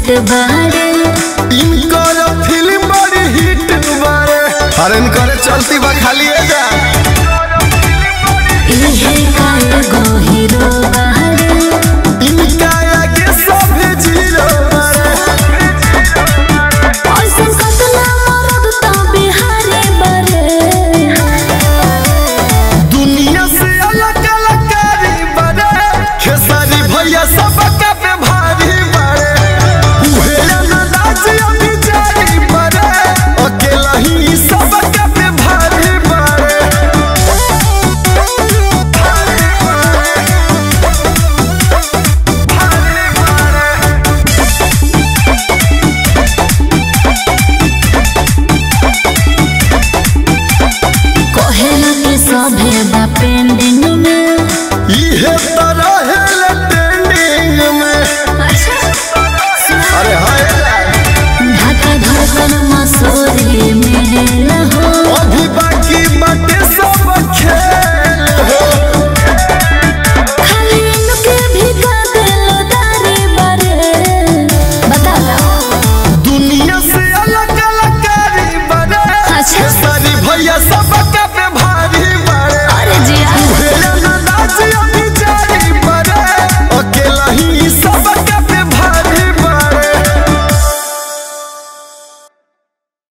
Set बारे इनकर film बड़ी हिट बारे अरे इनकर चलती बा खाली ए जा इहे काल गो हीरो बारे इनका आगे सब जीरो बारे ऐसन कतना मरद त बिहारी बारे दुनिया से अलग अलग कारी बारे खेसारी भैया सबका पे भारी बारे उहे अंदाज अभी जारी बारे अकेला ही सबका पे भारी बारे कहेला के सभे बा पेंडिंग में इहे तरह है ट्रेंडिंग में अरे हाय ढाका धड़कन मसूरी में लहो अभी बाकी बाटे सब खेल हो खाली इनके भी कागलो दारी बारे बता दुनिया से अलग अलग कारी बने अच्छा। सारी भैया सबका